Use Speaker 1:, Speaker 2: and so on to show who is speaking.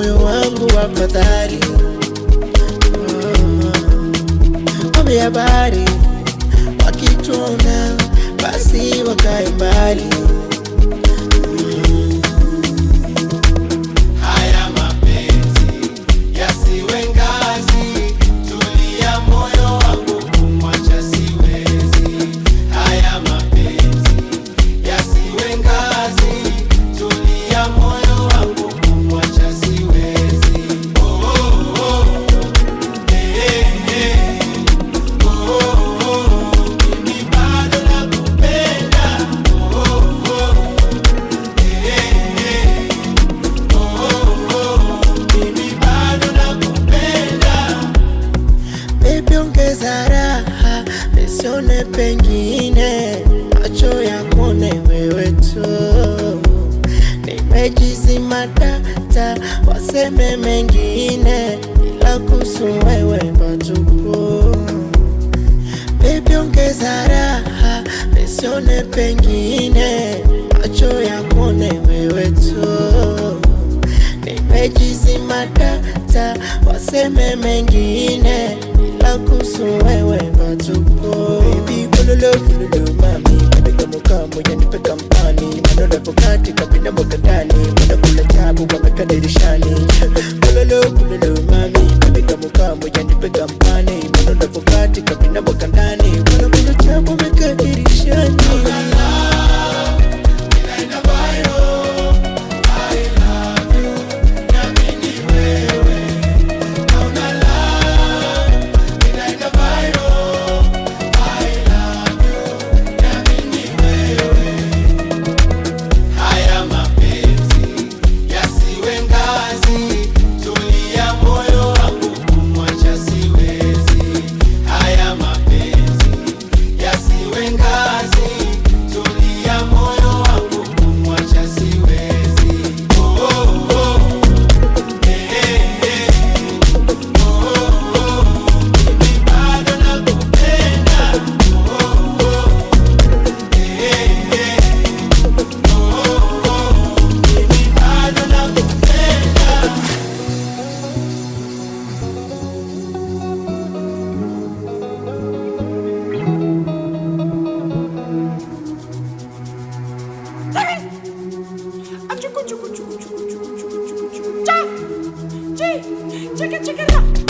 Speaker 1: moyo wangu wa fadhali. Wape habari wakituona, basi wakae mbali.
Speaker 2: Haya mapenzi yasiwe ngazi, tulia moyo wangu kumwacha siwezi. Haya mapenzi yasiwe ngazi, tulia moyo wangu kumwacha siwezi. Oh, oh, oh. Eh, eh, eh. Oh, oh, oh. Mimi bado nakupenda. Oh, oh, oh. Eh, eh, eh. Mimi bado nakupenda.
Speaker 1: Baby, ongeza raha, nisione pengine, macho yakuone wewe tu. Nimejizima data, waseme mengine, ila kuhusu wewe patupu. Baby, ongeza raha, nisione pengine, macho yakuone wewe tu. Nimejizima data, waseme mengine, ila kuhusu wewe patupu. Baby, kululu kululu mami, katika mukamu yanipe kampani, maneno yapo katika vinamo ndani, wanakula chabu wameka dirishani. Kululu kululu mami, katika mukamu yanipe kampani, maneno yapo katika vinamo ndani, wanakula chabu wameka dirishani.
Speaker 2: Inaenda viral. I love you. Niamini wewe. Hauna love. Inaenda viral. I love you. Niamini wewe. Haya mapenzi yasiwe ngazi, tulia moyo wangu kumwacha siwezi. Haya mapenzi yasiwe ngazi, tulia moyo wangu kumwacha siwezi. Oh, oh, oh. Eh, eh, eh. Oh, oh, oh. Mimi bado nakupenda. Oh, oh, oh. Eh, eh, eh. Mimi bado nakupenda.
Speaker 3: Achuku chuku chuku chuku chuku chuku chuku chuku. Cha! Chi! Chika chika ra!